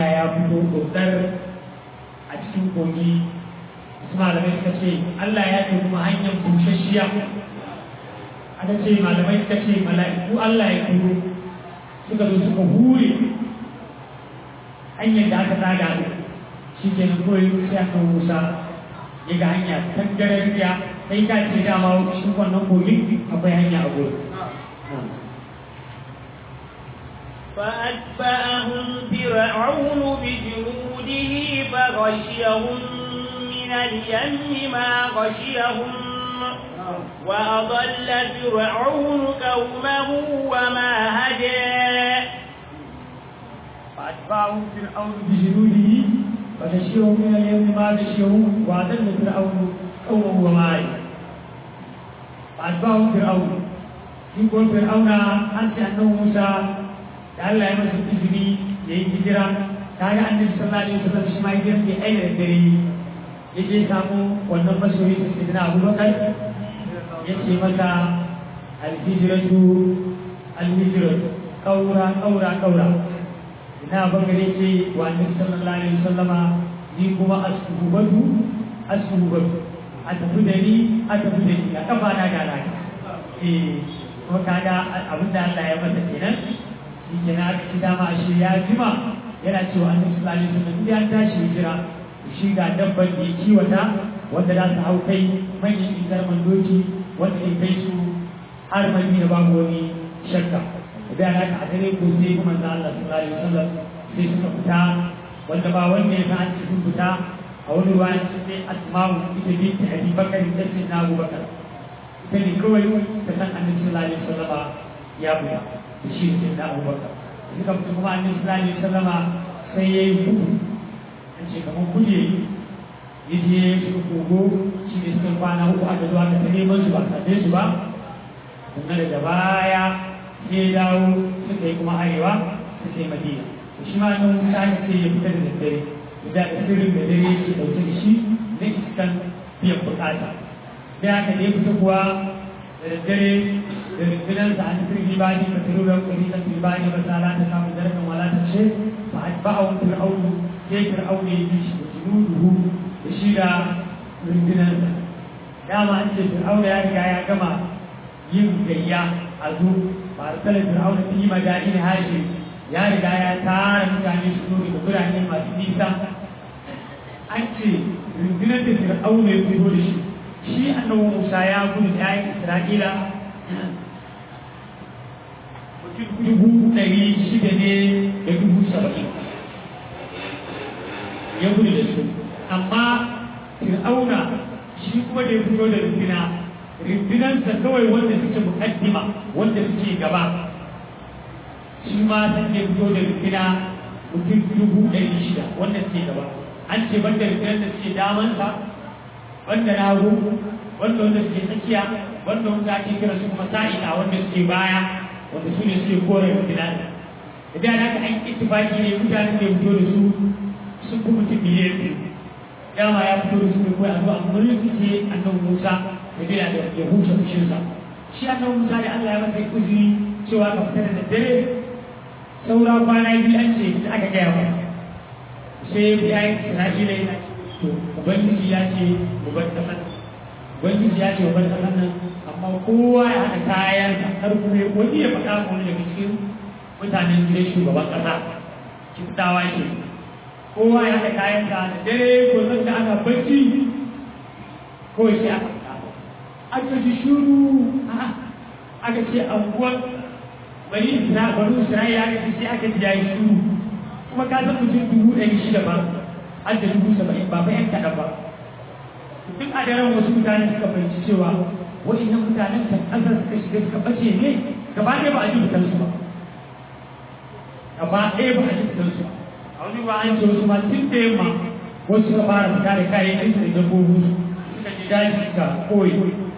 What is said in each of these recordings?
ya fito dokar a cikin kogi su malamai suka ce Allah ya ce kuma hanyar bushashiya aka ce malamai suka ce mala'iku Allah ya turo suka zo suka hure hanyar da aka tsaga shi ke nan kawai sai aka musa ya ga hanya tangarariya sai ka ce dama shi wannan kogin akwai hanya a gurin فأتبعهم فرعون بجنوده فغشيهم من اليم ما غشيهم وأضل فرعون قومه وما هدى فأتبعهم فرعون بجنوده فغشيهم من اليم ما غشيهم وأضل فرعون قومه وما هدى فأتبعهم فرعون يقول فرعون أنت أنه موسى da Allah ya masa izini ya yi hijira ta ga annabi sallallahu alaihi wasallam shi ma ya je ai da dare ya je samu wannan masoyi da sidina Abu Bakar ya ce masa al-hijratu al-hijratu kaura kaura kaura ina bakar ya ce wa annabi sallallahu alaihi wasallama ni kuma asubatu asubatu a tafi da ni a tafi da ni a kafa na ga na eh kuma kaga abinda Allah ya masa kenan shi ke na aka ci dama a shi ya jima yana cewa annabi sallallahu alaihi wasallam idan tashi hijira shi ga dabban da ya kiwata wanda za su hau kai manyan isar mandoki wanda ya kai su har madina babu wani shakka da ana ka dare ko sai kuma manzo Allah sallallahu alaihi wasallam sai suka fita wanda ba wanda ya san sun fita a wani ruwa sai asma'u ita binti abi bakar da sai na abu bakar ita ne kawai ta san annabi sallallahu alaihi wasallam ya fita da shi ne da abubakar suka fito kuma annabi sallallahu alaihi wasallama sai ya yi gudu an ce kamar kuje ya je su kogo shi ne suka kwana uku aka zuwa ka ta neman su ba same su ba kuma daga baya sai ya dawo suka yi kuma arewa suka yi madina shi ma nan musa ne sai ya fita da daddare da sirrin da dare yake dauke da shi na iskan biyan bukata sai aka ne fita kuwa da daddare da rundunar da an turgi ba ne masu ruwan kwari da turba ne ba sa ta samu zarafin wala ta ce ba a ba a wani fir'aunu sai fir'aunu ya bi shi da junuduhu da shi da rundunar sa dama an ce fir'aunu ya riga ya gama yin gayya a zo ba a tsala fir'aunu ta yi majalisar hashi ya riga ya tara mutane su zo daga birane masu nisa an ce rundunar da fir'aunu ya fito da shi shi annabi musa ya gudu da yayin isra'ila mutum dubu ɗari shida ne da dubu saba'in ya gudu da su amma fir'auna shi kuma da ya fito da rundina rundunansa kawai wanda suke mukaddima wanda suke gaba shi ma san da ya fito da rundina mutum dubu ɗari shida wanda suke gaba an ce banda rundunar da suke damansa wanda na hagu wanda wanda suke tsakiya wanda wanda ake kira su kuma sa'ida wanda suke baya wanda su ne suke kore rundina da da haka an ittifaki ne mutanen da ya fito da su sun fi mutum miliyan biyu dama ya fito da su ne kawai a zuwa mulki ce annabi Musa da bila da ya huce fushinsa shi annabi Musa da Allah ya masa uzuri cewa ka fita da daddare saura kwana biyu an ce da aka gaya masa sai ya yi Isra'ila yana to ubangiji ya ce mu bar kasan ubangiji ya ce mu bar kasan nan amma kowa ya haɗa kayansa har kuma wani ya faɗa wani daga cikin mutanen gidan shugaban ƙasa kiftawa ke kowa ya haɗa kayansa da dare ko san da ana bacci kawai sai aka fita aka ji shuru aka ce anguwan bari isra bari isra'ila aka ce sai aka ji yayi shuru kuma ka san mutum dubu ɗari shida ba an da dubu saba'in ba bayan kaɗan ba duk a daren wasu mutane suka fahimci cewa wa'innan mutanen kan ƙasar suka shiga suka ɓace ne gaba ɗaya ba a ji fitarsu ba gaba ɗaya ba a ji fitarsu ba a wani ba an ce wasu ma tun da yamma wasu suka fara fita da kayan aiki da dabbobi suka ji daji suka koyi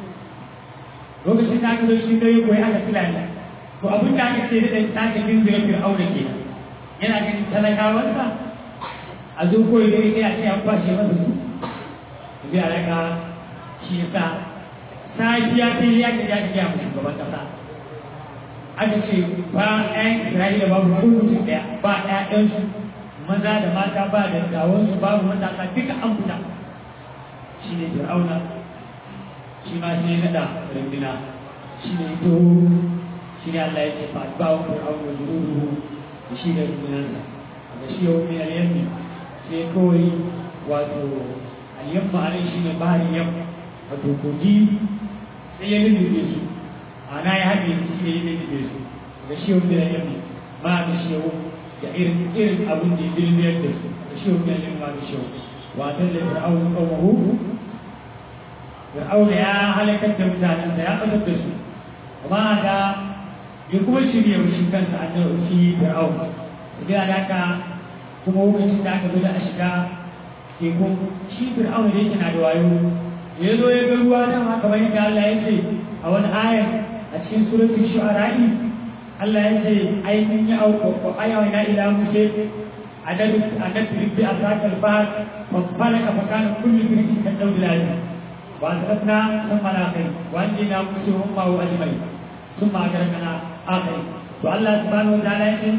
lokacin da aka zo shi dare koyi aka filani to abin da aka ce da ɗan sake ginzira fir'auna ke yana ganin talakawarsa a zo koyi dare ɗaya ce an kwashe masa su zai a raka shi yasa safiya ta yi yaƙi ya gaya mu shugaban ƙasa aka ce ba ɗayan isra'ila babu ko mutum ɗaya ba ɗayansu maza da mata ba da gawansu babu matasa duka an fita shi ne fir'auna shi ma shi ne naɗa rundina shi ne ito shi ne Allah ya ce fa ba wa fir'auna zururuhu da shi da rundunansa da shi yau min al-yammi sai kawai wato al-yamma alai shi ne bahari yam wato kogi sai ya lullube su ana ya haɗe shi ne ya lullube su da shi yau min al-yammi ba da shi yau da irin irin abin da ya lullube da su da shi yau min al-yammi ba da shi yau wa dalla fir'auna qawmuhu fir'auna ya halakar da mutanensa ya ɓatar da su amma da ya kuma shirya shi kansa a nan shi fir'auna idan da haka kuma lokacin da aka zo da a shiga tekun shi fir'auna da yake na da wayo ya zo ya ga ruwa nan haka bayan da Allah ya ce a wani ayar a cikin suratul shu'ara'i Allah ya ce ai mun yi auko ayawa na ila musa adadu adadu bi asakal fahad fa falaka fa kana kullu firqin kan dawlati وأسرفنا ثم الآخرين وأنجينا مسلمهم معه أجمعين ثم أدركنا آخرين والله سبحانه وتعالى يقول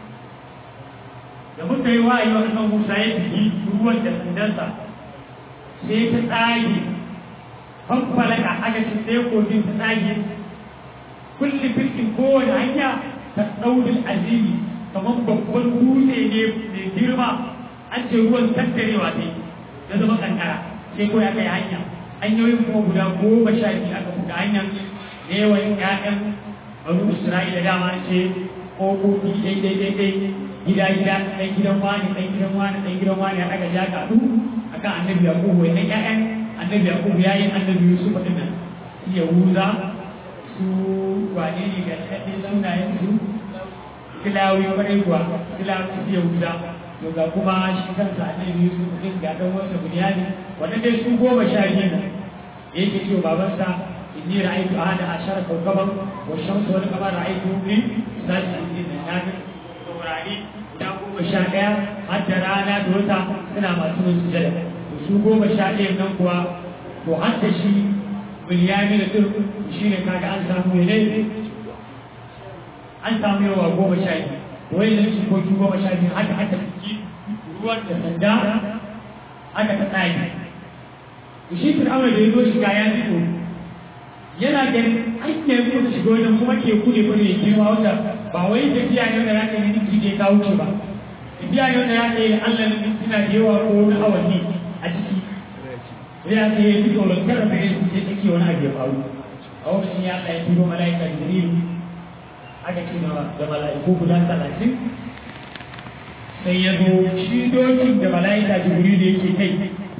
da muka yi wa'ayi wa annan Musa ya fi ruwan da sandansa sai ta tsage fanfalaka aka ci sai kogin ta tsage kulli firkin kowane hanya ta ɗaurin azimi kamar babban dutse ne mai girma an ce ruwan tattarewa ne ya zama kankara sai ko ya kai hanya hanyoyin kuma guda goma sha biyu aka buga hanyar da yawan ƴaƴan banu Isra'ila dama ce ƙofofi daidai daidai gida gida ɗan gidan wani ɗan gidan wani ɗan gidan wani aka ja ka du akan annabi Yakubu wannan ƴaƴan annabi Yakubu yayin annabi Yusuf din nan su Yahuza su wane ne ga ɗaɗɗin sunayen su Filawi kwarai kuwa Filawi su Yahuza to ga kuma shi kansa annabi Yusuf din ga dan wasa bunyani wannan dai su goma sha biyu ne yake cewa babansa inni ra'aytu ahada ashara kawkaban wa shamsu wal qamara ra'aytu li sajidin na nabi taurari guda goma sha ɗaya har da rana da wata suna masu yin sujada to su goma sha ɗaya nan kuwa to har da shi bunyani da tur shi ne kaga an samu ne an samu yawa goma sha biyu wai da su koki goma sha biyu haka haka ciki ruwan da sanda aka ta tsaye shi fir'auna da ya zo shiga ya fito yana ganin an ne ko da shiga wajen kuma ke kuɗe kuɗe ya girma wanda ba wai tafiya ne da zaka yi minti ne ka wuce ba tafiya ne da zaka yi Allah ne mintuna da yawa ko wani awanni a ciki sai ya ce ya fito da kar da ya ce take wani abu ya faru a lokacin ya Allah ya turo mala'ika Jibril aka ce da mala'iku guda talatin sai ya zo shi dokin da mala'ika jibril da yake kai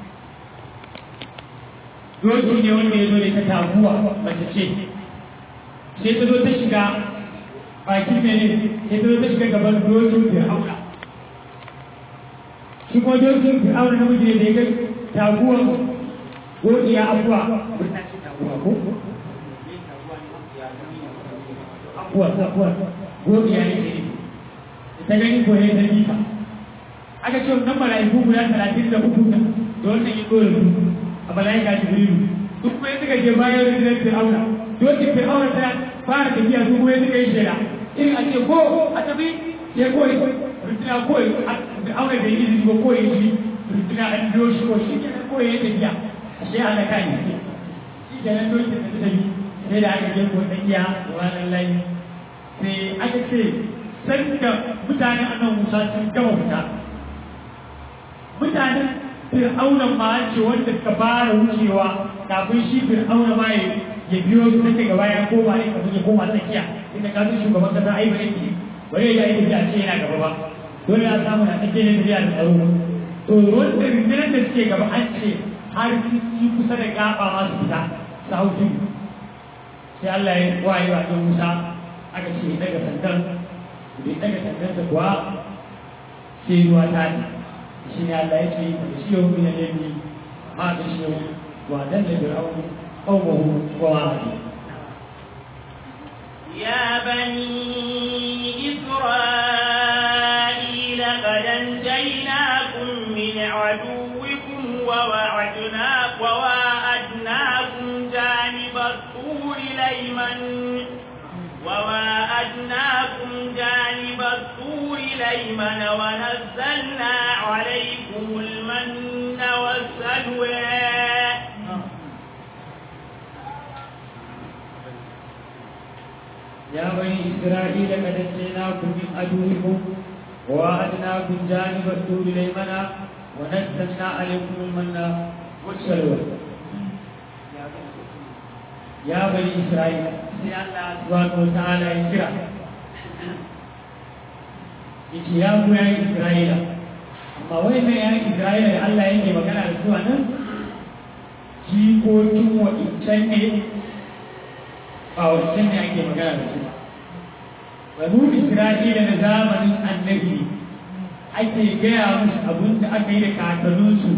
doki ne wanda ya zo da ta taguwa mace ce sai ta zo ta shiga bakin mene sai ta zo ta shiga gaban dokin fir'auna shi kuma dokin fir'auna na miji da ya ga taguwan godiya abuwa wannan ce taguwa ko abuwa abuwa godiya ne ne ta gani ko ya ta jifa aka ce wannan mala'iku guda talatin da uku da wannan ya dole su a mala'ika jibrilu duk kuma suka je bayan rundunar fir'auna dokin fir'auna ta fara tafiya su kuma suka yi shaida irin a ce ko a tafi sai kawai runduna kawai fir'auna bai yi izini ba kawai shi runduna an biyo shi ko shi kenan kawai ya tafiya a shi ana kan shi shi kenan dokin da ta tafi sai da aka je ko tsakiya da wannan layi sai aka ce sanda mutanen annan musa sun gama fita mutanen fir'auna ma ce wanda ka fara wucewa kafin shi fir'auna ma ya biyo su take gaba ya koma ne kafin ya koma tsakiya inda ka san shugaban kasa ai bare ki bare ya yi tafiya ce yana gaba ba dole a samu na take ne tafiya da tsaro to wanda rundunar da suke gaba an ce har su kusa da gaba ma su fita su hau tudu sai Allah ya wayi wa Musa aka ce daga sandan bai daga sandansa kuwa sai ruwa ta ne shi ne Allah ya ce da shi yau min al-yami ma da shi yau wa dan da fir'aun qawmuhu wa wa'adi يا بني إسرائيل قد أنجيناكم من عدوكم ووعدنا وواعدناكم جانب الطور الأيمن وواعدناكم جانب الطور الأيمن ونزلنا عليكم المن والسلوى يا بني إسرائيل قد نجيناكم من عدوكم ووعدناكم جانب الطور الأيمن ونزلنا عليكم المن والسلوى يا بني إسرائيل sai Allah subhanahu wa ta'ala ya kira yace ya ku yayin Isra'ila amma wai mai yayin Isra'ila da Allah yake magana da su a nan jikokin wa'incan ne ba wancan ne ake magana da su banu Isra'ila na zamanin annabi ake gaya musu abin da aka yi da kakanninsu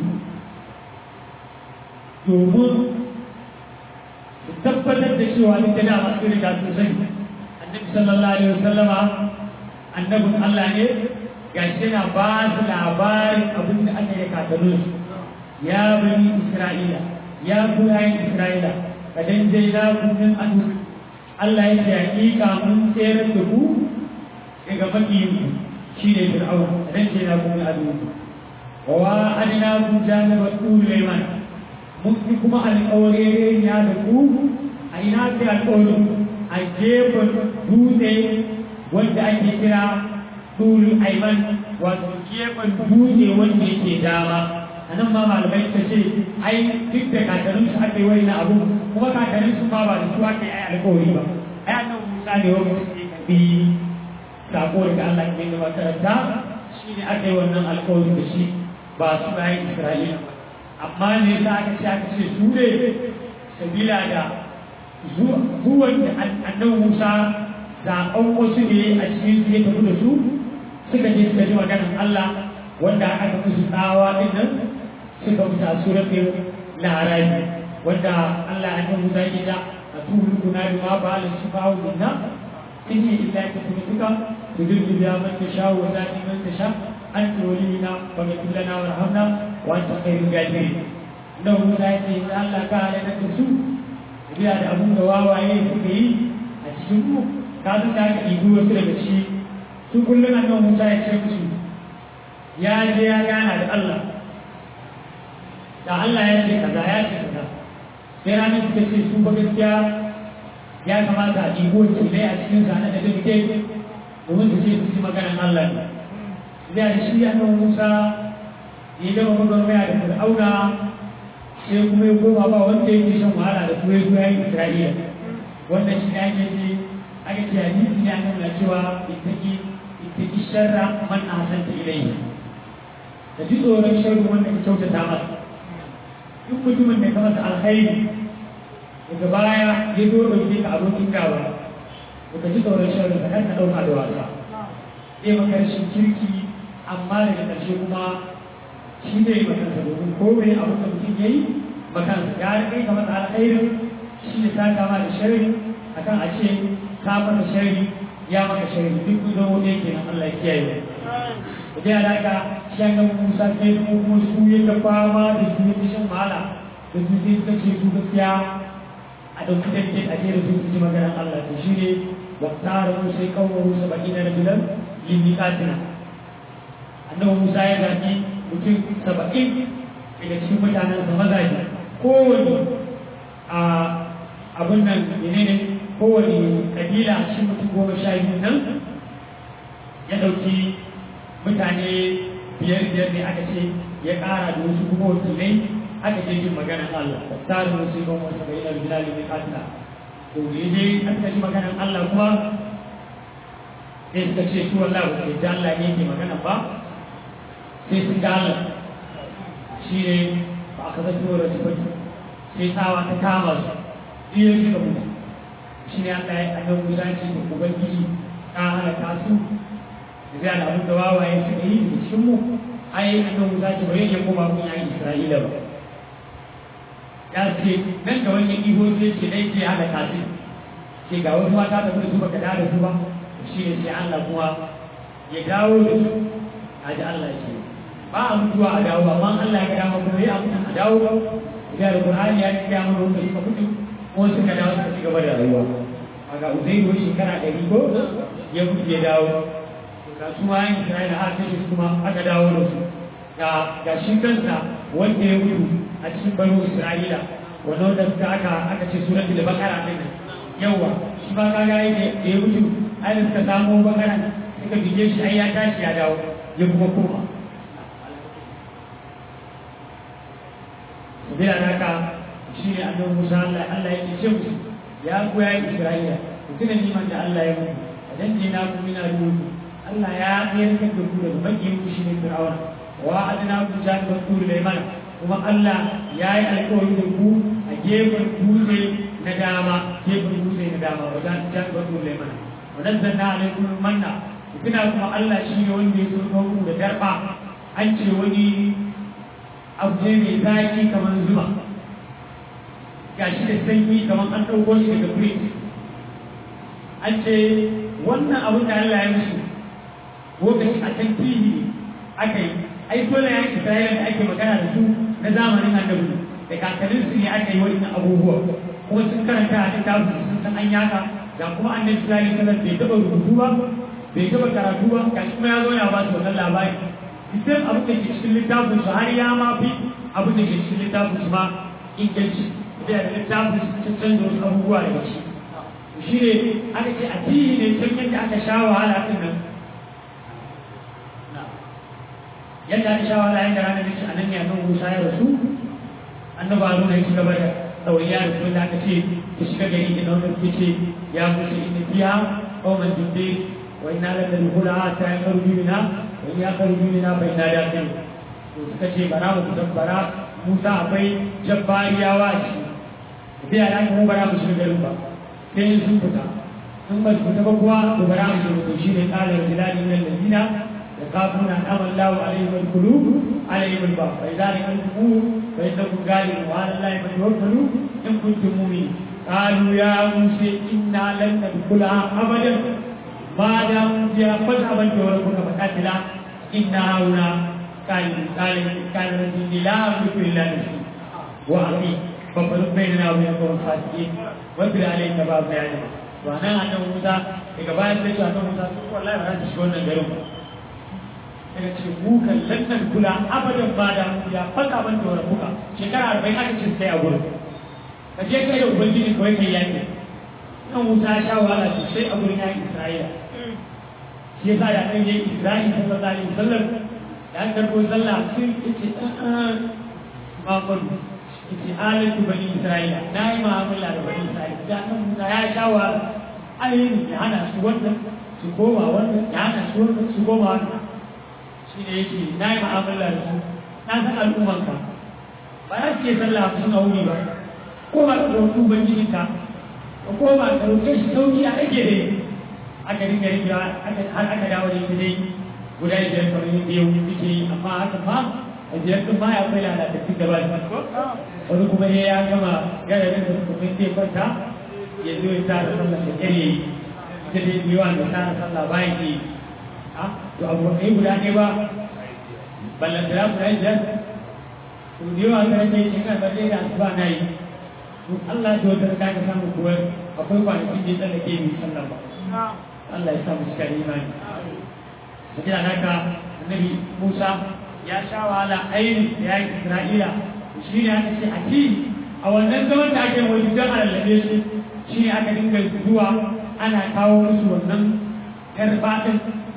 domin su tabbatar da cewa duk da dama sun riga sun sani annabi sallallahu alaihi wasallama annabin Allah ne gashi yana ba su labarin abin da aka yi kakannin su ya bani Isra'ila ya kurayen Isra'ila kadan dai na kun adu Allah ya ce hakika mun tsere da ku daga makiyin shi ne Fir'aun kadan ce na kun adu wa adina kun jami'a Sulaiman mun fi kuma alƙawarin ya da ku a ina fi alƙawarin a gefen dutse wanda ake kira tulu aiman wato gefen dutse wanda yake dama a nan ma malamai ta ce ai duk da kakannin su aka yi wani na abu kuma kakannin su ma ba da su aka yi ai alƙawari ba ai annan musa ne wanda su ke karbi sako daga Allah ke da makaranta shi ne aka yi wannan alƙawarin da shi ba su bayan Isra'ila ba amma ne za aka ce aka ce su ne sabila da zuwan da annabi Musa zaɓen wasu ne a cikin su ya tafi da su suka je suka ji maganar Allah wanda aka musu tsawa din nan suka musu a suratul larabi wanda Allah annabi Musa ya da a tuhul kuna ma ba la shifaa'u minna in hi illa tafsirka tudillu bi man tasha wa zati man tasha anta waliyina wa ghfir lana warhamna wa anta khairul ghafirin nan Musa ya ce ya Allah ka halaka da su biya da abun da wawaye suka yi a cikin mu ka san da aka ɗibi wasu daga ciki su kullum annabi Musa ya ce musu ya je ya gana da Allah da Allah ya ce kaza ya ce kaza sai ranar suka ce su ba gaskiya ya kamata a ɗibo wakilai a cikin sa na da duk domin su ce su ji maganar Allah ne da shi annabi Musa ya gama gwagwarmaya da Fir'auna sai kuma ya koma ba wanda yake shan wahala da kuma ya yi Isra'ila wannan shi ne ake ce ake ce hadisi ne annabi na cewa ittaki ittaki sharra man ahsanta ilayhi da ji tsoron sharri wanda ka kyautata masa duk mutumin da ka masa alkhairi daga baya ya zo ɗauke ka abokin gawa ka ji tsoron sharri ka kan ka ɗauka da wasa zai maka rashin kirki amma daga ƙarshe kuma shi ne makansa domin ko bai abin da mutum ya yi makansa ya rike ka masa alkhairin shi ne ta kama da sharri akan a ce ka masa sharri ya maka sharri duk kun zama wani yake nan Allah ya kiyaye da dai alaka shi an ga Musa sai kuma kuma su ya ga fama da su ya shan wahala da su sai suka ce su gaskiya a ɗauki danke a jere su su ji maganar Allah to shi ne wa tsara mu sai kawo Musa baki na rajulan limikatina annabi Musa ya zaɓi mutum saba'in daga cikin mutanen sa mazaje kowane a abin nan menene kowane kabila cikin mutum goma sha biyu nan ya ɗauki mutane biyar biyar ne aka ce ya ƙara da wasu kuma wakilai aka je jin maganar Allah tsarin wasu yi goma wasa bayyana bilali mai katila to ya je aka ji maganar Allah kuma sai suka ce su wallah ba sai Allah ne ke magana ba sai sun ga Allah shi ne ba aka zai tura su baki sai tsawa ta kama su iya suka mutu shi ne aka yi annan musanci da ubangiji ta halaka su da zai da abin da wawaye suka yi da cikin mu ai annan musanci ba yake koma mun yayin isra'ila ba ya ce nan da wani iho sai ce dai ke halaka su ce ga wasu mata da su baka da su ba shi ne sai Allah kuma ya dawo da su a ji Allah ce ba a mutuwa a dawo amma Allah ya ga dama kuma ya mutu a dawo da Qur'ani ya ga mana wanda suka mutu ko suka dawo suka ci gaba da rayuwa aga Uzairu shekara ɗari ko ya mutu ya dawo ga su ma yin Isra'ila aka kashe su kuma aka dawo da su ga ga shi kansa wanda ya mutu a cikin banu Isra'ila wanda wanda suka aka aka ce suratul baqara din nan yawa shi ba kaga yake da ya mutu ai da suka samu baqara suka bige shi ai ya tashi ya dawo ya kuma koma sabila da haka shi ne annabi Musa Allah Allah yake ce musu ya ku ya Isra'ila ku tuna niman da Allah ya muku idan je na ku mina ruhu Allah ya tsayar da ku daga makiyin ku shine Fir'auna wa adana ku jan da ku da mana kuma Allah ya yi alƙawari da ku a gefen dutse na dama gefen dutse na dama wa jan jan da ku da mana wa nazzalna alaikum manna ku tuna kuma Allah shi ne wanda ya so ku da darba an ce wani abu ne mai zaki kamar zuma gashi da sanyi kamar an ɗauko shi daga fridge an ce wannan abin da Allah ya musu lokaci a can TV aka yi ai dole ya Isra'ila da ake magana da su na zamanin annabi da kakannin su ne aka yi wannan abubuwa kuma sun karanta a littafin sun san an yaka ga kuma annabi Isra'ila sallallahu bai taɓa rubutu ba bai taɓa karatu ba gashi kuma ya zo ya ba su wannan labari idan abin da ke cikin littafin su har ya ma fi abin da ke cikin littafin su ma inganci da littafin su canza wasu abubuwa daga ciki shi ne aka ce a tihi ne can yadda aka sha wahala din nan yadda aka sha wahala yadda ranar da ce a nan ne annan musa ya rasu annaba nuna ya ci gaba da ɗauriya da kuma da aka ce ta shiga gari da nan da ce ya musu inda biya ƙauman jinde wa ina da da hula ta yi karu jimina wa ya karu jimina bai na da kan to suka ce bara mu kusan bara musa akwai jabbariyawa a ciki biya na kuma bara mu shiga garin ba sai sun fita in ba su fita ba kuwa to bara mu shiga to shine qala rijali min alladina yakafuna amal lahu alaihim alqulub alaihim albab fa idza raqabu fa innakum galibun wa ala allahi fatawakkalu in kuntum mu'minin qalu ya musa inna lan nadkhulaha abadan ma dam fiha fadhaban rabbuka faqatila inna hauna قال قال قال رجل لا أملك إلا نفسي وأخي ففرق بيننا وبين القوم الفاسقين واذكر عليك باب بياننا وأنا أنا موسى daga bayan sai su annabi Musa su wallahi ba za su shiga wannan garin ba daga ce mu kan lannan kula abadan ba da mu ya faka ban da wani buka shekara arba'in aka ce sai a gurin ka je kai da ubangiji kawai kai yaki nan Musa ya sha wahala sosai a gurin yakin Isra'ila shi yasa da ɗan yi Isra'ila sallallahu alaihi wasallam da an karɓo sallah sun ce ma kullu ce halatu bani isra'ila na yi ma'amala da bani isra'ila da nan musa ya sha wa ainihin ya hana su wannan su koma wannan ya hana su wannan su koma wannan shi ne yake na yi ma'amala da su na san al'ummanka ba za su ke sallah su suna wuri ba ko ba ka ɗauki ubangijinka ko ba ka ɗauke shi sauki a ake da aka dinga riga har aka dawo da ita dai guda biyar kamar yadda yau suke yi amma haka ma a biyar ɗin ma ya kai lalatattun da ba wani kuma ya ya gama gararin da kuma sai kwanta ya zo ya tara sallah da ƙyar yayi ita dai biyuwa da tara sallah bayan yi a to abu ba guda ne ba ballan da guda biyar to biyuwa ga rage shi kan balle da asuba na yi to Allah ta wata ka samu kuwa akwai kwanakin da ya tsallake mai sallah ba Allah ya sa mu cika imani sabila naka annabi Musa ya sha wahala ainihin da ya yi Isra'ila shi ne aka ce a ci a wannan zaman da ake wani don a lallabe su shi ne aka dinga zuwa ana kawo musu wannan karfaɗin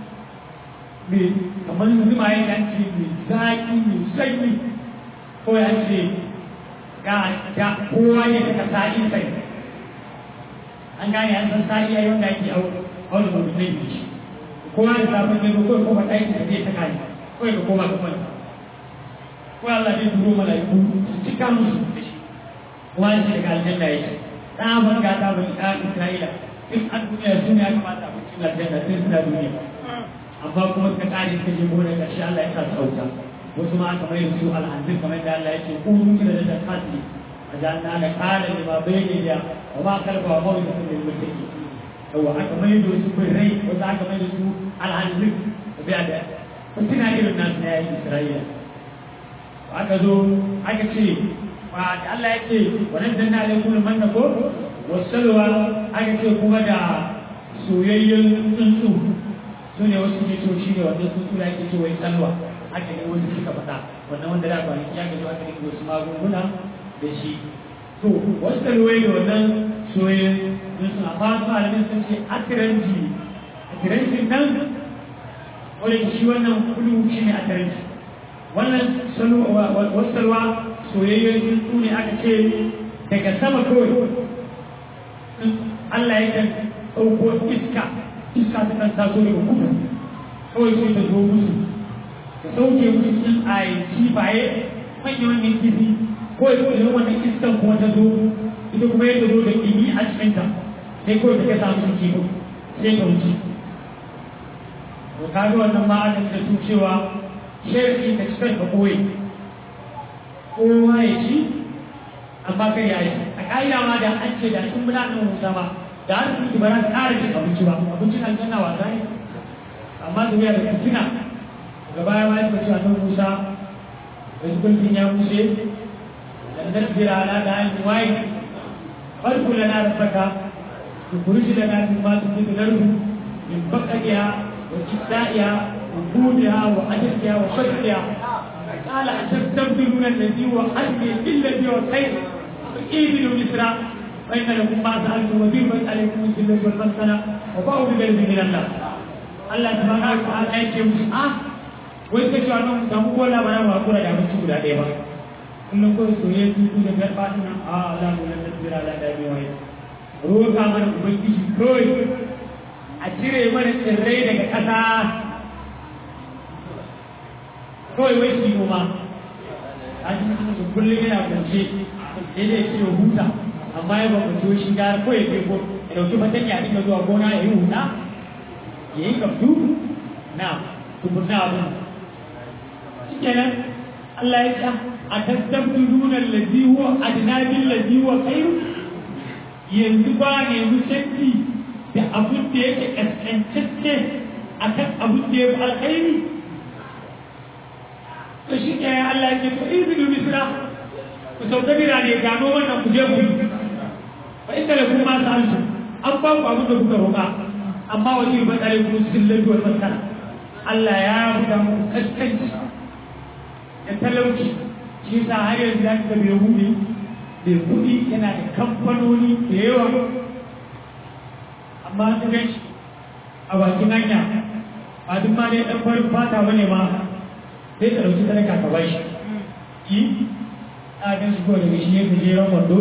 mai kamar zuma ya kan ce mai zaƙi mai sanyi ko ya ce ga kowa ya saka sa'i sai an gane an san sa'i ya yi wanda ake auna mutum ne shi kowa da safin ne ko kuma ɗaki da zai saka ne ko ya koma ka kwanta ko Allah zai turo mala'iku su cika musu da shi kuma shi daga aljanna yake tsaban ga ta bani ɗan Isra'ila in an duniya su ne ya kamata a cikin aljanna sai suna duniya amma kuma suka ƙare suka je gona ƙarshe Allah ya sa su auta wasu ma aka mai su al'adun kamar da Allah ya ce ku kira da ta kasi a janna da ƙara da ma bai ne da wa ma kalba wa mawai da sun da mutake yawa aka mai da su birrai wasu aka mai da su al'adun da biya da suna irin nasu na yayin Isra'ila aka zo aka ce ba da Allah ya ce wannan dan na alaikum manna ko wasalwa aka ce kuma da soyayyen tsuntsu su ne wasu ke cewa shi ne wannan tsuntsu da ake cewa ya tsalwa haka ne wasu suka faɗa wannan wanda da kwanaki aka zo aka dinga wasu magunguna da shi to wasu kalwai da wannan soyayyen sun suna amma su malamin sun ce atiranji atiranji nan wanda shi wannan kudu shi ne atiranji wannan wasu salwa soyayyen tsuntsu ne aka ce daga sama kawai Allah ya kan ɗauko iska iska ta kan taso daga kudu kawai sai ta zo musu ta sauke musu cikin ayi baye manyan manyan kifi kawai idan wannan iskan kuma ta zo ita kuma yadda zo da ɗimi a cikinta sai kawai ta kasa musu kifi sai ta wuce to ka ga wannan ma aka da su cewa shari'i ka cikin ka koyi kowa ya ci amma kai ya yi a ƙa'ida ma da an ce da sun muna nan wuta ma da har su ba za su ƙara cin abinci ba abincin aljanna wasa ne amma su biya da fitina gaba ya ma yake cewa nan musa da su kulkin ya mushe dan tasbira ala da ayin wai farko da na rafaka su kurji da na tun masu fi darbu min bakaɗiya wa kiɗa'iya wa budiya wa ajirkiya wa shakkiya قال أتستبدلون الذي هو أدنى بالذي هو خير فإيمنوا مصر فإن لكم ما سألتم وضربت عليكم الذلة والمسكنة وباءوا بغضب من الله Allah subhanahu wa ta'ala ya ce musu ah wai kace wannan da mu gola ba na kura da abinci guda ɗaya ba kullum ko soyayya tutu da garba ina a Allah mu nan tsira da da mai wai roka mana ubangiji kawai a cire mana tsirrai daga ƙasa kawai wai shi noma a cikin kullum yana kwance sai dai ce huta amma ya bambance shi gara kawai ya ko ya dauki fatanya ya dinga zuwa gona ya yi huta ya yi kaftu na tukunna abin shi kenan Allah ya ce a tastabdiluna allazi huwa adna bil ladhi huwa khairu yanzu ba ne mu canji da abin da yake kaskantacce akan abin da ya fi alkhairi to shi ke Allah ya ce to izinu misra ku sauka birane gano wannan ku je ku yi fa inda da kuma masu alsu an ba ku abin da kuka roƙa amma wani ba tsare ku cikin laluwar maskana Allah ya buga mu kaskanci da talauci shi sa har yanzu za ka bai hudu bai kuɗi yana da kamfanoni da yawa amma su gan shi a bakin hanya ba duk ma dai ɗan farin fata bane ma sai ka ɗauki sadaka ka bashi yi a gan shi kawai daga shi ya fi jeron wando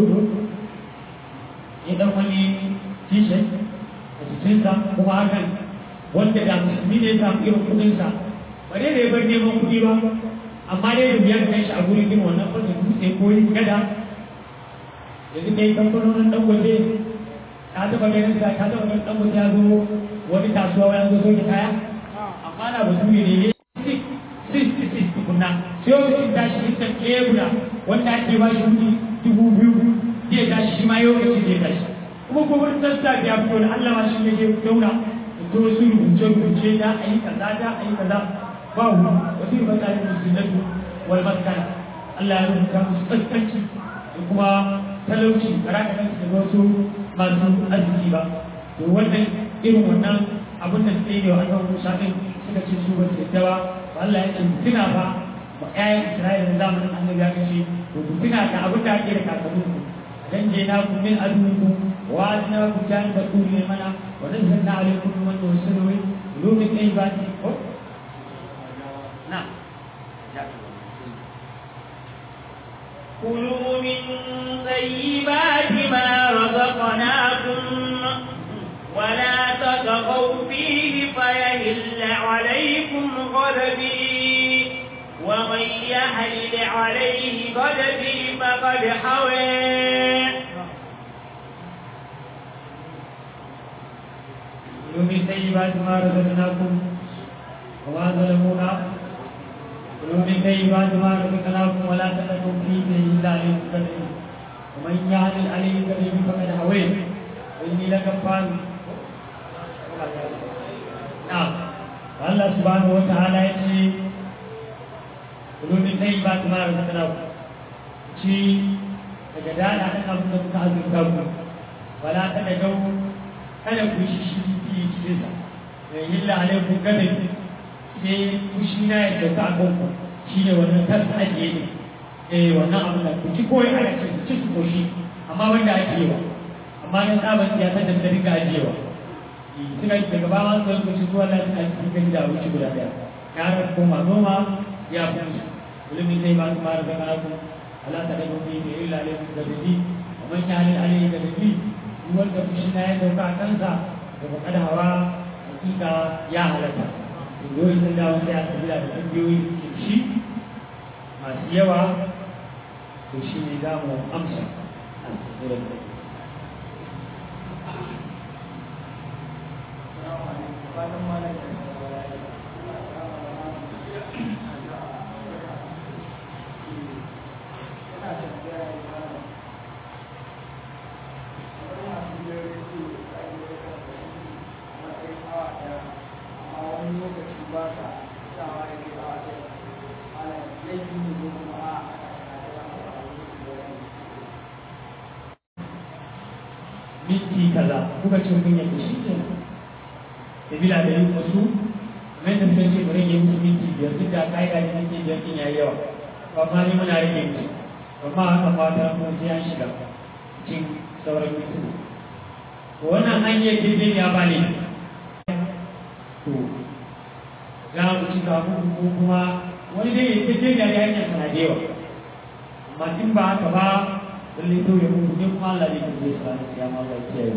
ya ɗan wani t-shirt a jikinsa kuma hakan wanda da musulmi ne ya samu irin kuɗinsa ba dai da ya bar neman kuɗi ba amma dai da biyar kan shi a gurin gina wannan fasa dutse ko yin gada yanzu dai kamfanonin ɗan waje ta taɓa ganin sa ta taɓa ganin ɗan waje ya zo wani kasuwa ya zo soke kaya amma na basu ne ne six tukunna sai wani sun tashi iskan kebura wanda ake ba shi kuɗi dubu biyu zai tashi shi ma yau kace zai tashi kuma ko wani sassa ya fito da Allah ma shi ne ke daura to su rubuce rubuce da a yi kaza da a yi kaza ba hu wasu yi masa yin musulmatu wal maskana Allah ya rubuta musu kaskanci da kuma talauci a raka kansu da wasu masu arziki ba to wannan irin wannan abin da suke yi wa annabi Musa din suka ce su ba su yadda ba Allah ya ce tuna ba ba ƴaƴan Isra'ila da zamanin annabi ya kace to ku tuna da abin da ake da kakannin ku dan je na ku min adukum wa adna ku jan da ku ne mana wa nazzalna alaykum man yusallu lumin aybati ko na كلوا من طيبات ما رزقناكم ولا تطغوا فيه فيهل عليكم غضبي ومن يحلل عليه غضبي فقد حوى كلوا من طيبات ما رزقناكم وما ظلمونا كلوا من طيبات ما رزقناكم ولا تتقوا فيه إلا عليكم ومن يحلل عليه غضبي فقد حوى وإني لغفار نعم الله سبحانه وتعالى يقول kulu min dai ba ta mara zakana ku ci daga dada ɗan abin da kuka azurta ku wala ta da gau kada ku shi shi fi cikin sa illa alaikum gadin sai fushi na ya dauka a kanku shi ne wannan tas ajiye ne eh wannan abu da ku ci koyi ana ce ku ci su koshi amma wanda ajiyewa amma na tsaban ya san da ta riga ajiyewa suna daga ba ma su ku ci zuwa lafiya cikin gani da wuce guda daya ya har koma noma ya fi musu ilimin zai ba su mara da karaku ala ta daga wani ne illa alaikum gadin ومن يعلن عليه كذبي wanda fushi na ya dauka a kansa da ba kada hawa hakika ya halatta ƙungiyoyi sun dawo sai a kabila da ƙungiyoyi ke shi masu yawa to shi ne za mu amsa a tsirin da minti kaza kuka ce kun yadda shi ke sabila da yin wasu mai da suka ce mu rage musu minti biyar duk da ka'ida ne minti biyar din yayi yawa amma ni muna rage musu amma haka fata mun sai an shiga cikin sauran minti to wannan hanyar daidai ya ba ne to za mu ci gaba ko kuma wani dai ya daidai da hanyar sana da yawa amma in ba haka ba lallai to ya mutu ne kuma Allah ne ke zai sa ni ya ma Allah ya kiyaye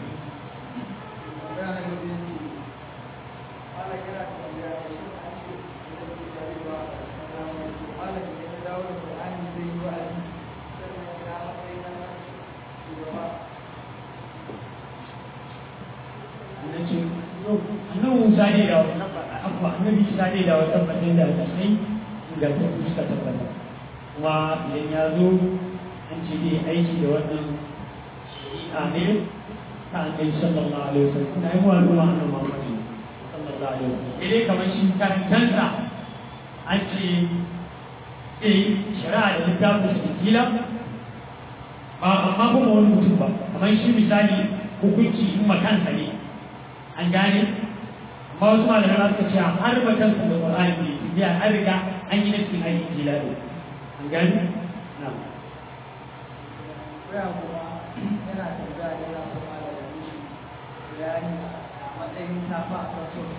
annabi Musa ne da wannan abuwa annabi Isa ne da wata fatan da ta sai ga ta fuska ta fata kuma idan ya zo an ce ne aiki da wannan shari'a ne ta annabi sallallahu alaihi wasallam kuma ai mu al'umma annabi Muhammad sallallahu alaihi wasallam idan kamar shi karantansa an ce eh shari'a da littafin su kila ba amma kuma wani mutum ba kamar shi misali hukunci in makansa ne an gane amma wasu malamai za su ce har makansa da Qur'ani ne biya an riga an yi nufin aiki kila an gane na'am koya kuma yana tambaya yana kuma da wani bayani a matsayin tafa a kan so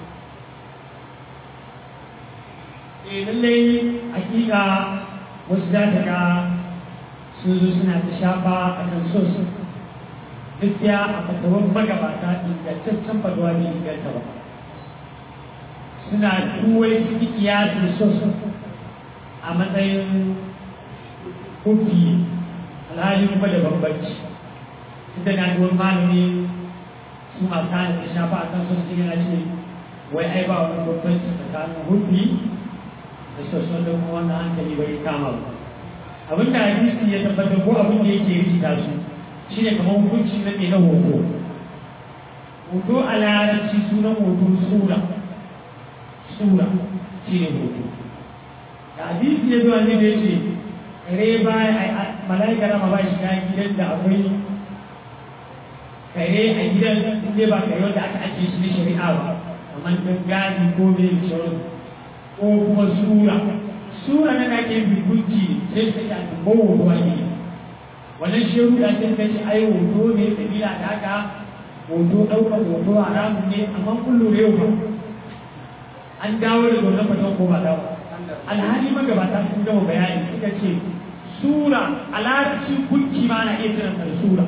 eh lallai hakika wasu za ta ga sun zo suna ta shafa a kan so su gaskiya a fatawan magabata ingantaccen faduwa ne inganta ba suna tuwai su yi kiyasin so su a matsayin kofi alhali kuma da bambanci inda na ga wani malami su masu hana da shafa a kan so su yana ce wai ai ba wani bambanci tsakanin hufi da sassan da kuma wannan hankali bai kama ba abin da hadisi ya tabbatar ko abin da yake rikita su shine kamar hukuncin na na hoto hoto a larabci sunan hoto sura sura shine hoto da hadisi ya zuwa ne da yace kare ba mala'ika rama ba shiga gidan da akwai kare a gidan inda ba kare wanda aka ajiye shi na shari'a ba kamar gadi ko mai sauransu ko kuma sura sura na da ke bigunci sai su ta ko hoto ne wannan shehu da sai kace ai hoto ne sabila da haka hoto daukar hoto haramun ne amma kun lura yau an dawo da wannan fatan ko ba dawo alhali magabata sun gama bayani suka ce sura a larabci gunki ma na iya kiran da sura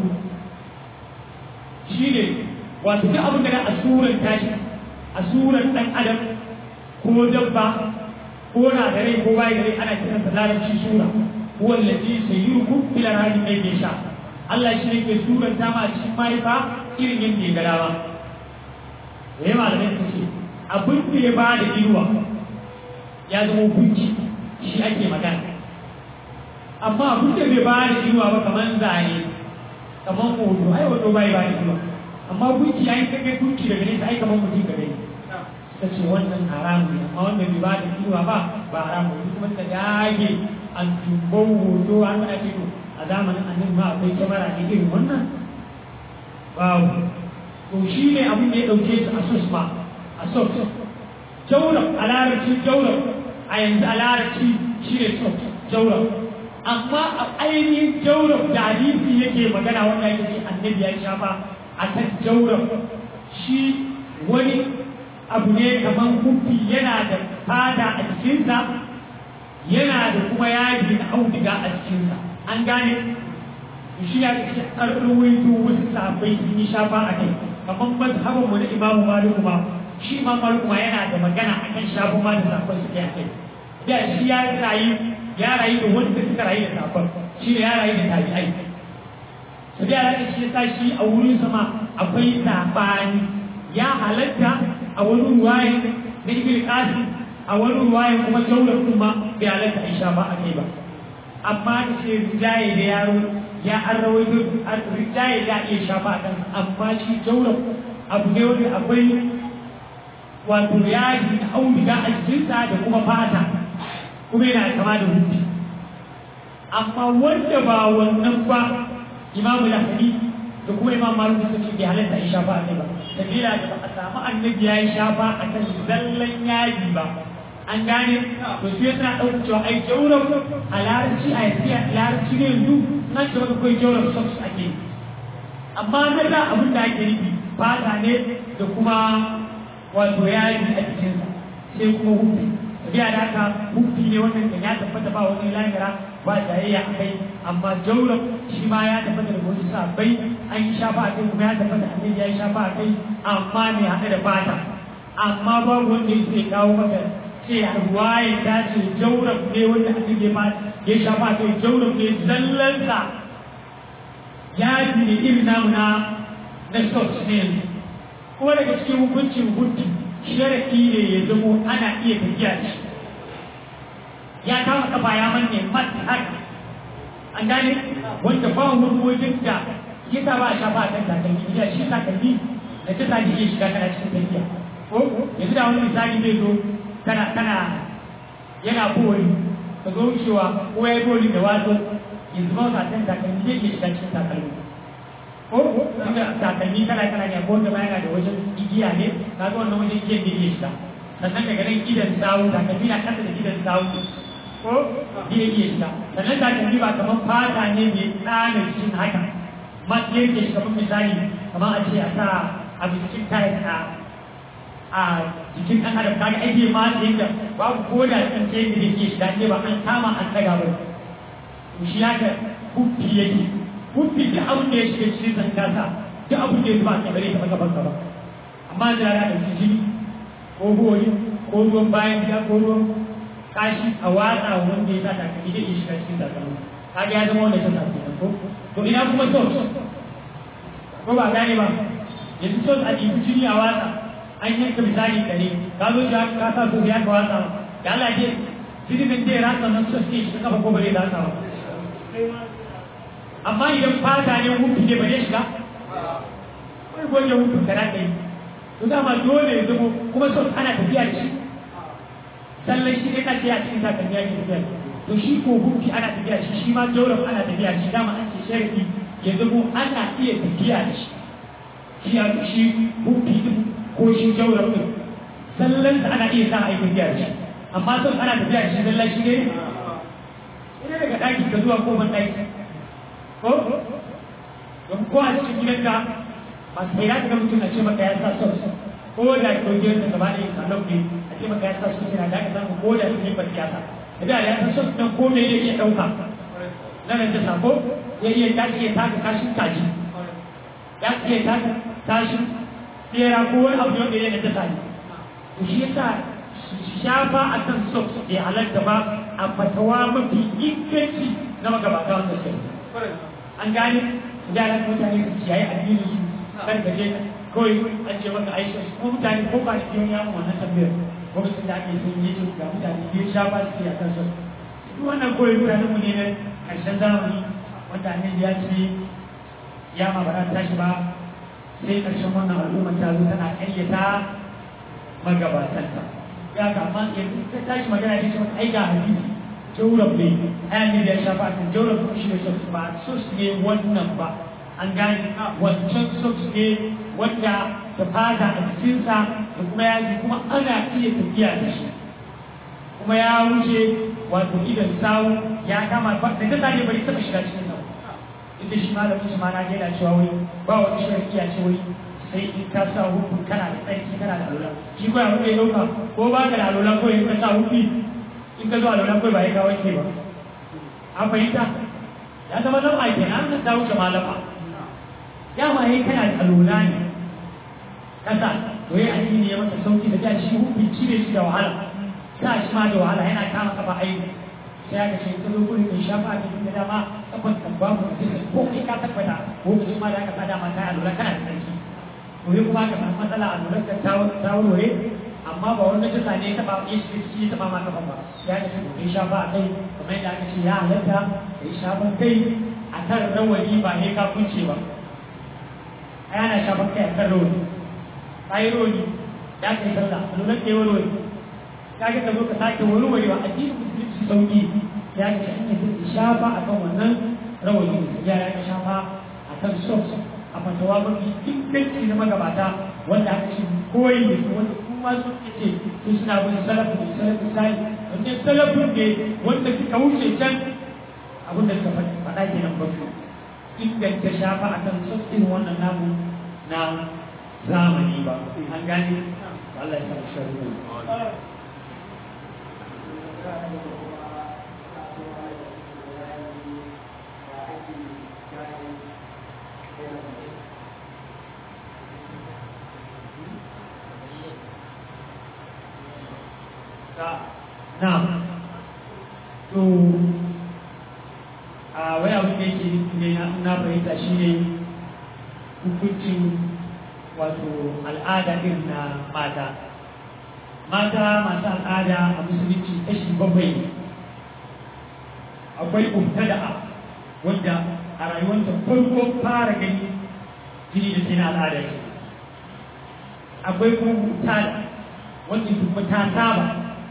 shine wato duk abin da a suran tashi a suran dan adam ko dabba ko na da rai ko bai da rai ana kiran sa larabci sura huwa allazi sayyirukum fil arham ay sha Allah shi ne ke suran ta ma cikin mahaifa irin yadda ya ga dama yayi malamai su ce abin da ya bada inuwa ya zama hukunci shi ake magana amma abin da bai bada inuwa ba kamar zane kamar hoto ai hoto bai bada inuwa amma gunki ai kake gunki daga nesa ai kamar mutum ga gani ta ce wannan haramu ne amma wanda bai ba da kiwa ba ba haramu ne kuma ta dage an tumbo hoto an mana ce a zamanin annabi ma akwai kyamara ne irin wannan babu to shi ne abin da ya dauke su a susma a soft jaurab a larabci jaurab a yanzu a larabci shi ne soft jaurab amma a ainihin jaurab da hadisi yake magana wanda yake ce annabi ya shafa a kan jaurab shi wani abu ne kamar kufi yana da fata a cikinsa yana da kuma yaji na auduga a cikinsa an gane shi ya ce an ruwaito wasu sahabbai sun yi shafa a kai kamar mazhabin mu na imamu maliku ma shi ma maliku ma yana da magana akan shafa ma da sahabbai suke a kai da shi ya rayu ya rayu da wanda suka rayu da sahabbai shi ne ya rayu da tabi'ai su da ya shi ya sa shi a wurin sama akwai sabani ya halatta a wani ruwaye na ibn qasim a wani ruwaye kuma jaular kuma bai halatta a shafa a kai ba amma da ce rijaye da yaro ya an rawaito rijaye ya iya shafa a kansa amma shi jaular abu ne wanda akwai wato yaji da auduga a jikinsa da kuma fata kuma yana kama da hutu amma wanda ba wannan ba imamu lahani da kuma imam malik sun ce bai halatta a shafa a kai ba sabila da ba a samu annabi ya yi shafa a kan zallan yaji ba an gane to sai suna ɗaukar cewa ai jaurar a larabci a yanzu larabci ne yanzu nan ce maka kai jaurar socks ake amma na da abin da ake nufi fata ne da kuma wato yaji a jikinsa sai kuma hufi tafiya da haka hufi ne wannan da ya tabbata ba wani lahira ba jayayya a kai amma jaurar shi ma ya tabbata da wasu sabbai an yi shafa a kai kuma ya tabbata annabi ya yi shafa a kai amma mai haɗe da fata amma babu wanda ya sai kawo maka ce ruwaye ta ce jaurab ne wanda aka ke ma ya shafa kai jaurab ne zallansa ya ji ne irin namu na na sos ne kuma daga cikin hukuncin hutu sharafi ne ya zamo ana iya tafiya da shi ya kama kafa ya manne mata haka an gane wanda ba wani wajen da ya sa ba a shafa a kan takalmi ya shi takalmi da ta sa iya shiga kana cikin tafiya ko yanzu da wani misali zai zo kana kana yana bori ka zo cewa ko ya bori da wato yanzu ba ka san takalmi zai iya shiga cikin takalmi ko inda takalmi kana kana ne ko da yana da wajen igiya ne ka ga wannan wajen igiyan da iya shiga sannan daga nan idan sawu takalmi na kasa da idan sawu ko zai iya shiga sannan takalmi ba kamar fata ne mai tsana cikin haka ma yake shi kamar misali kamar a ce a sa a cikin tayar a a jikin ɗan adam kaga ake ma da yadda babu ko da ɗan ce da yake shiga ne ba an kama an ɗaga ba to shi haka huffi yake huffi da abin da ya shiga cikin zankasa duk abin da ya zuba a bare ta maka banka ba amma da ya ɗauki jini ko bori ko ruwan bayan gida ko ruwan kashi a watsa wanda ya sa takalmi zai iya shiga cikin takalmi kaga ya zama wanda ta sa kenan ko to ina kuma sos ko ba gane ba yanzu sos a ɗibi jini a watsa an yanka misali kare ka zo shi ka sa so ya ka watsa da Allah ke jinin da ya ratsa nan sos ke shi kafa ko bare ratsa ba amma idan fata ne hutu ne bare shiga wai goje hutu kana kai to dama dole ya zama kuma sos ana tafiya da shi sallan shi ne kace a cikin takalmi ya tafiya to shi ko hutu ana tafiya da shi shi ma jawrab ana tafiya da shi dama an ce sharadi ya zama ana iya tafiya da shi shi a shi hutu ko shi jawrab din sallan ana iya sa a yi tafiya da shi amma sos ana tafiya da shi sallan shi ne ina daga ɗaki ka zuwa ko ban ɗaki ko don ko a cikin gidanka masu bai ya ga mutum a ce maka ya sa sos ko da ko gidanka gaba ɗaya ka lauke a ce maka ya sa sos yana da ka samu ko da su ne ba siyasa da ya sa sos nan ko me yake ɗauka na nan ta sako ya iya ta iya taka kashin kaji ya iya taka kashin tsera ko wani abu wanda ya da ta to shi yasa shafa a kan sos bai halatta ba a fatawa mafi inganci na magabata wanda suka an gane da ran mutane su ciyayi addini su kan ka je kawai an ce maka aisha ko mutane ko ba shi ya mu wannan tambayar ko sun da ake sun yi ga mutane biyu shafa su ya kan su duk wannan kawai mutanen mu ne na karshen zamani wanda annabi ya ce ya ma ba za ta tashi ba sai karshen wannan al'ummar ta zo tana ƙaryata magabatanta ya ga amma yanzu ta tashi magana ne ce mata ai ga hadisi jawrab ne ayan ne da ya shafa kan jawrab ko shi ne sos ba sos ne wannan ba an gane wancan socks ne wanda da fata a jikinsa da kuma yaji kuma ana iya tafiya da shi kuma ya wuce wato idan sawu ya kama ba da ta ne bari taba shiga cikin nan inda shi malamin shi ma na gaida cewa wai ba wani shari'a ce wai sai in ka sa hukun kana da tsarki kana da alola shi ko ya wuce dauka ko ba ka da alola ko in ka sa hukun in ka zo alola ko ba ya kawo ke ba an fahimta ya zama zama a kenan an ta wuce malama dama yayi kana da alola ne kasa to yayi addini ya mata sauki da ta shi hukun cire shi da wahala sa shi ma da wahala yana kama kafa aiki sai aka ce ta zo gurin mai shafa a cikin da dama kafan kan babu da sai ko kai ka tabbata ko kuma ma da aka sa dama kai alola kana da tsarki to yi kuma ka samu matsala a lura da ta warware amma ba wanda ta ne ta ba ya shi shi ta ba ma kafa ba ya ka ce kai shafa a kai kamar yadda aka ce ya halatta kai shafan kai a kan rawani ba ne ka kunce ba ai ana shafan kai a kan rawani ai rawani ya kai sallah a lura da warware ka ga ka zo ka sake warwarewa addinin musulunci sauki ya ka ce an yi shafa a kan wannan rawani ya ka shafa a kan socks a fatawa mafi inganci na magabata wanda aka ce koyi da su wanda kuma sun ce su suna bin salafu da salafu sali wanda salafun ne wanda suka wuce can abin da suka faɗa ke nan basu inganta shafa a kan sassin wannan namu na zamani ba an gane Allah ya sa shi Na'am. To a wani abu da yake ne na fahimta shi ne hukuncin wato al'ada irin na mata. Mata masu al'ada a musulunci kashi bakwai ne. Akwai ubtada'a wanda a rayuwanta farko fara gani jini da jini al'ada ce. Akwai kuma mutada wanda kuma ta saba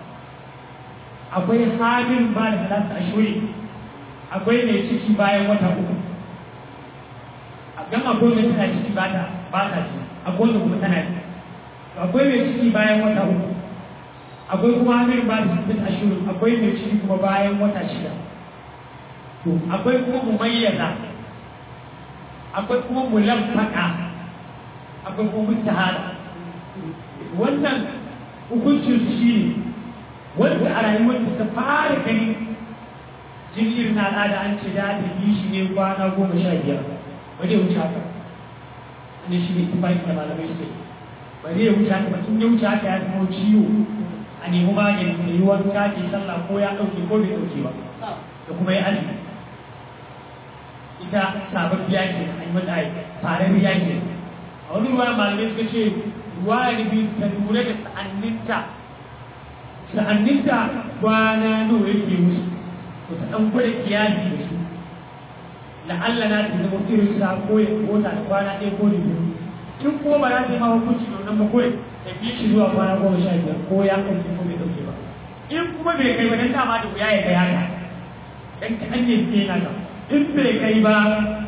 akwai halin ba da talata a shuri akwai mai ciki bayan wata uku a gan akwai mai tana ciki ba ta ba ta ci akwai wanda kuma tana ci akwai mai ciki bayan wata uku akwai kuma halin ba da talata a shuri akwai mai ciki kuma bayan wata shida to akwai kuma mumayyaza akwai kuma mulaffaka akwai kuma mutahara wannan hukuncin su shine wanda a rayuwar ta fara gani jirgin na al'ada an ce da ta yi shi ne kwana goma sha biyar ba zai wuce haka ne shi ne tufaki da malamai sai ba zai wuce haka ba in ya wuce haka ya zama ciwo a nemi magani da yi wanka ke sallah ko ya ɗauke ko bai ɗauke ba da kuma ya azumi ita sabon biya ke an yi mata farar biya ke a wani ruwa malamai suka ce ruwa ya nufi ta lura da sa'anninta sa'anninta kwana nawa yake musu to ta ɗan gwada kiyasi da su la'alla na ta zama irin sa ko ya kota da kwana ɗaya ko da biyu in ko ba za ta yi ma hukunci da wannan ba kawai ta bi shi zuwa kwana goma sha biyar ko ya ɗauke ko bai ɗauke ba in kuma bai kai ba dan dama da wuya ya kai haka dan kaɗan ne ke yana ka in bai kai ba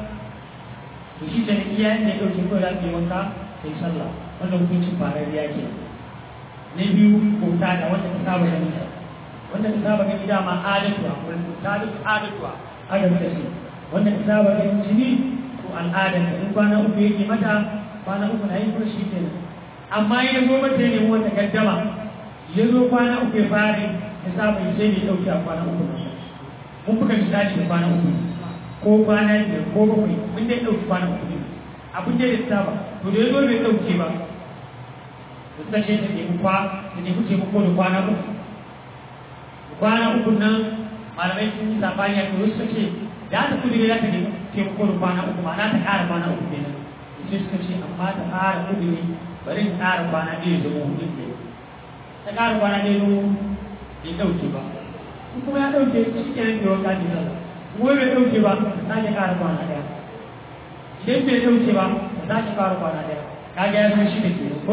to shi ta iya ne ɗauke ko za ta yi wanka sai sallah wannan hukuncin farariya ke na biyu kota da wanda ta saba gani wanda ta saba gani dama adatuwa wanda ta duk adatuwa adam da shi wanda ta saba gani jini to al'adar da in kwana uku yake mata kwana uku na yin shi kenan amma ya zo mata ne wanda gaddama ya zo kwana uku ya fara ya saba ya sai ya dauki a kwana uku mun buga misali da kwana uku ko kwana biyar ko bakwai mun dai dauki kwana uku ne abin da ya saba to da ya zo bai dauke ba suka ce ta nemi kwa ta nemi taimako da kwana uku kwana uku nan malamai sun yi sabani a kuma suka ce da ta kudi za ta nemi taimako da kwana uku ma na ta ƙara kwana uku kenan sai suka ce amma ta ƙara kudi bari ta ƙara kwana ɗaya zama hudu ne ta ƙara kwana ɗaya zama bai ɗauke ba in kuma ya ɗauke shi kenan bai wanka ne sallah kuma bai ɗauke ba ta sake ƙara kwana ɗaya idan bai ɗauke ba ta sake ƙara kwana ɗaya kaga ya zama shi da ke ko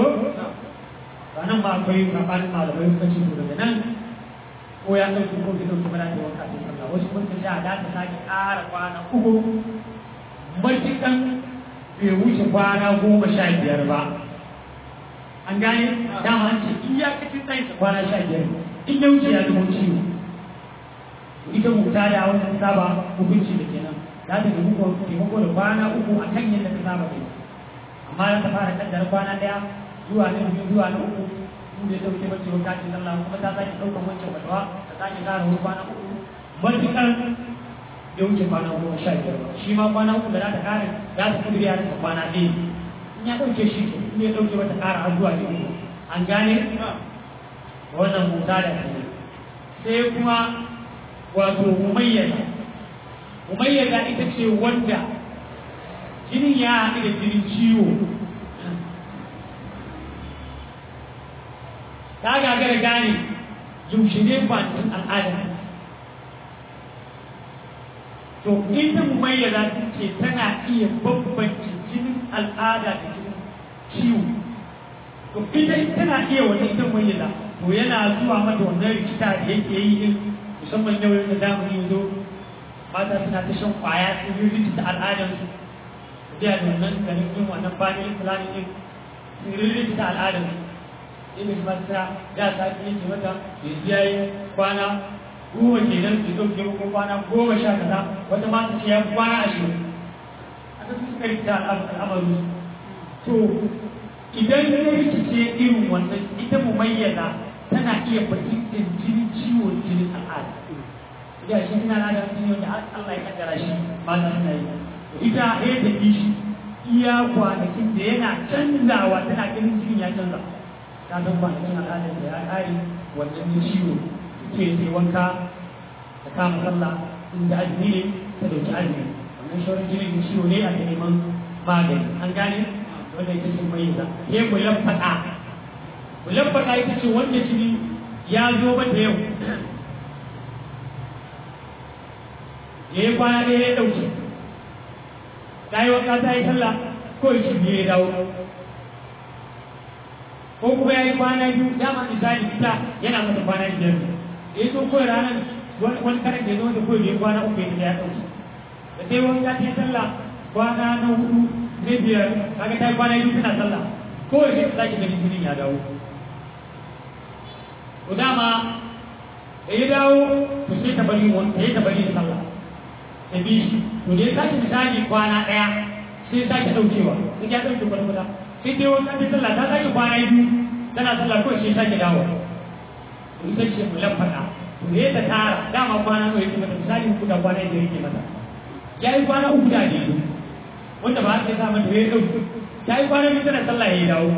nan ba akwai gabanin malamai suka ce daga nan ko ya ɗauki ko bai ɗauki ba da ta wanka sai sallah wasu kun ta da ta sake ƙara kwana uku matukan bai wuce kwana goma sha biyar ba an gane dama an ce iyakacin tsayin kwana sha biyar in ya wuce ya zama ciwo ita muta da wannan saba hukunci da kenan za ta nemi taimako da kwana uku a kan yadda ta saba kai amma za ta fara kaddara kwana ɗaya zuwa na biyu zuwa na uku in da dauke mace wa kacin sallah kuma ta sake ɗaukar wancan fatawa ta sake ƙara wani kwana uku matuƙar ya wuce kwana goma sha biyar ba shi ma kwana uku da za ta ƙara za ta kudu ya rasa kwana ɗaya in ya ɗauke shi ke in ya ɗauke mata ƙara har zuwa yau an gane wannan muta da ke sai kuma wato mumayyaza mumayyaza ita ce wanda jinin ya haɗu da jinin ciwo ta gagara gane yaushe ne kwanakin al'ada to ita mumayyaza ta ce tana iya bambance jinin al'ada da jinin ciwo to ita tana iya wannan ita mumayyaza to yana zuwa mata wannan rikita da yake yi din musamman yau da zamani yanzu mata suna ta shan kwaya su yi rikita al'adarsu da wannan garin yin wannan family planning din sun rikita al'adarsu inda shi mata ya sa ta yake mata yanzu ya yi kwana goma ke nan su ɗauke ko kwana goma sha kaza wata ma ce ya kwana ashirin aka su suka rikita al'amaru to idan ya rikice irin wannan ita mu mayyana tana iya fahimtar jinin ciwon jinin al'ada ya shi ina na da jini wanda Allah ya kaddara shi mata suna yi ita ya tafi shi iya kwanakin da yana canzawa tana ganin jinin ya canza ta san kwanakin al'adar da ya ƙare wannan ne ciwo ke sai wanka ta kama sallah inda azumi ne ta dauki azumi wannan shawarar jinin ciwo ne a neman magani an gane wanda ita ce mai za ke kulan faɗa kulan faɗa ita ce wanda jini ya zo mata yau ya yi kwana ɗaya ya ɗauke ta yi wanka ta yi sallah ko shi ya dawo ko kuma ya yi kwana biyu dama misali ita yana mata kwana biyar ne da ya zo kawai ranar wani karan da ya zo da kawai ya kwana uku ya ya ɗauki da sai wani ya ce sallah kwana na hudu na biyar kaga ta yi kwana biyu tana sallah kawai sai ta sake ganin jinin ya dawo to dama da ya dawo to sai ta bari wani sai ta bari sallah ta bi shi to da ya sake misali kwana ɗaya sai ya sake ɗaukewa sai ya ɗauke kwata-kwata sai dai wani ɗan sallah ta sake kwana biyu tana sallah kawai sai sake dawo to ita ce mu lafaka to ne ta tara dama kwana nawa yake mata misali uku da kwana biyar yake mata ya yi kwana uku da ne wanda ba ta sa mata ya ɗauki ya yi kwana biyu tana sallah ya yi dawo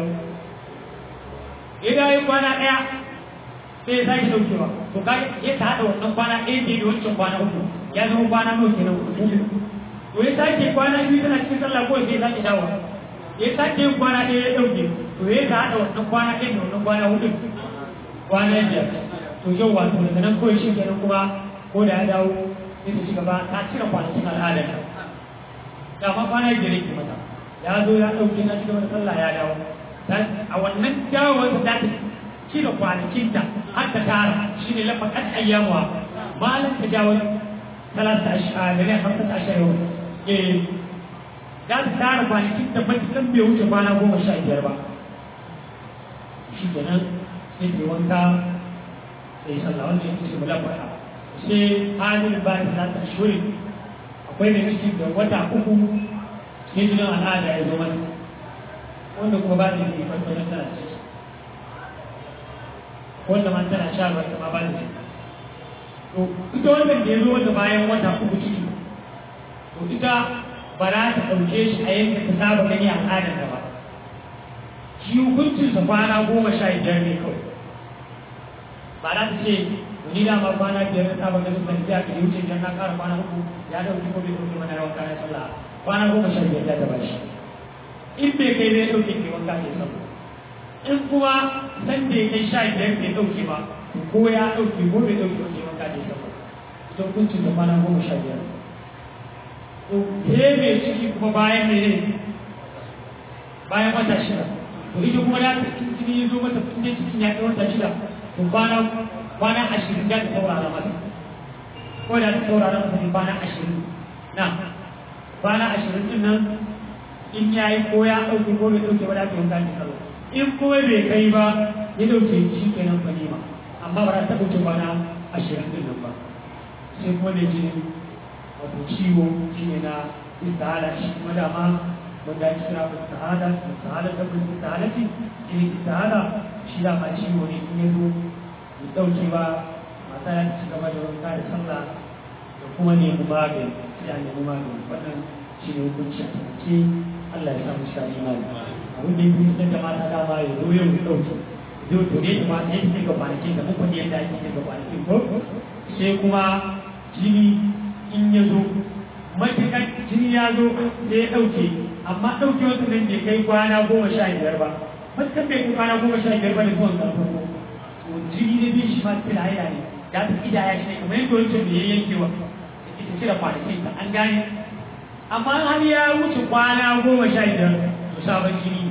ya dawo ya kwana ɗaya sai ya sake ɗaukewa to ka ya ta haɗa wannan kwana ɗaya ne da wancan kwana uku ya zama kwana nawa kenan to ya sake kwana biyu tana cikin sallah kawai sai ya sake dawo ya sake yin kwana ɗaya ya ɗauke to ya ta haɗa wannan kwana ɗaya da wannan kwana hudu kwana biyar to yau wato daga nan kawai shi kenan kuma ko da ya dawo sai ta ci gaba ta cire kwanakin al'adar ta da ma kwana biyar yake mata ya zo ya ɗauke na cigaba da sallah ya dawo a wannan dawowar ta ta cire kwanakin ta har ta tara shi ne lafa kan ayyamuwa malam ta jawo talata a da ne hamsa ta ashirin eh za ta tara kwanakin da matukan bai wuce kwana goma sha biyar ba shi kenan sai ta wanka sai sallah wanda ya ce mula kwaya sai halin ba ta za ta shuri akwai da miki da wata uku sai jinin al'ada ya zo mata wanda kuma ba ta yi farfarin tana ciki wanda man tana sha ba ta ma ba ta ciki to ita wannan da ya zo mata bayan wata uku ciki to ita ba za ta ɗauke shi a yadda ta saba gani a al'adar da ba shi hukuncinsa kwana goma sha biyar ne kawai ba za ta ce ni da ma kwana biyar na saba ganin ban biya ka yi wuce idan na ƙara kwana uku ya ɗauki ko bai ɗauki mana yawan kayan sallah kwana goma sha biyar ta ba shi in bai kai zai ɗauke ke wanka ke sallah in kuma san da ya kai sha biyar bai ɗauke ba ko ya ɗauke ko bai ɗauke ke wanka ke sallah ita hukuncinsa kwana goma sha biyar he mai ciki kuma bayan ne bayan wata shida to ita kuma da ta jini ya zo mata inda cikin ya kai wata shida to kwana kwana ashirin da ta saurara mata ko da ta saurara mata ne kwana ashirin na kwana ashirin din nan in ya yi ko ya ɗauke ko bai ɗauke ba da ake wanka ne sallah in kuma bai kai ba ya ɗauke shi kenan fa nema amma ba za ta ɗauke kwana ashirin din nan ba sai kuma da jini wato ciwo shi ne na istihala shi kuma dama wanda ake kira istihala istihala ta bin istihalati jini istihala shi dama ciwo ne in ya zo ya ɗauke ba mata ya ci gaba da wanka da sallah da kuma nemi magani sai a nemi magani wannan shi ne hukunci a tafi Allah ya samu sa imani abin da yake fitar da mata dama ya zo yau ya ɗauke zai to ne kuma sai ta ga kwanakin da muku ne yadda ake ga kwanakin ko sai kuma jini in ya zo matuƙar jini ya zo sai ya ɗauke amma ɗauke wasu nan bai kai kwana goma sha biyar ba matuƙar bai kai kwana goma sha biyar ba da zuwan ƙarfin ko jini ne bin shi ma cikin haila ne da ta ƙidaya shi ne kamar yadda wancan da ya yankewa da ita cire kwanakin ta an gane amma har ya wuce kwana goma sha biyar to sabon jini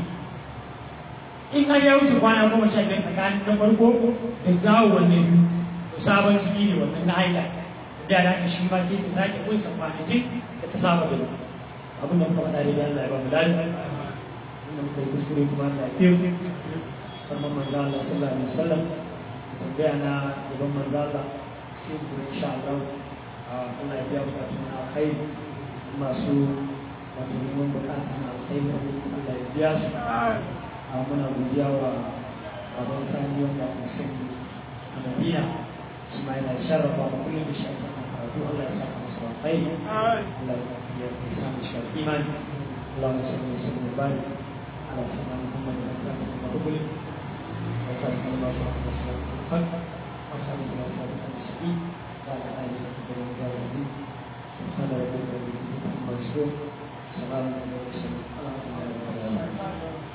in har ya wuce kwana goma sha biyar tsakanin na farko da zawo wannan biyu to sabon jini ne wannan na haila da da shi ma sai ta sake kunsa kwanakin da ta saba da abin da muka faɗa da Allah ya ba mu lafiya inda muka yi kuskure kuma Allah ya fiye farman manzo Allah sallallahu alaihi wasallam tambaya na gaban manzo Allah sai ku insha Allah Allah ya biya bukatun na alkhairi masu wato neman bukatun na alkhairi Allah ya biya su a muna godiya wa baban sani wanda aka sani a Madina shi ma yana sharrafa ba kullum da shi aka karatu Allah ya saka masa alkhairi Allah ya sa mu shi imani اللهم صل وسلم وبارك على سيدنا محمد وعلى اله وصحبه وسلم الله عليه وسلم وصحبه وسلم المسلمين وعلى اله وصحبه وسلم سبحان ربك رب العزه عما يصفون سلام على المرسلين الحمد لله رب العالمين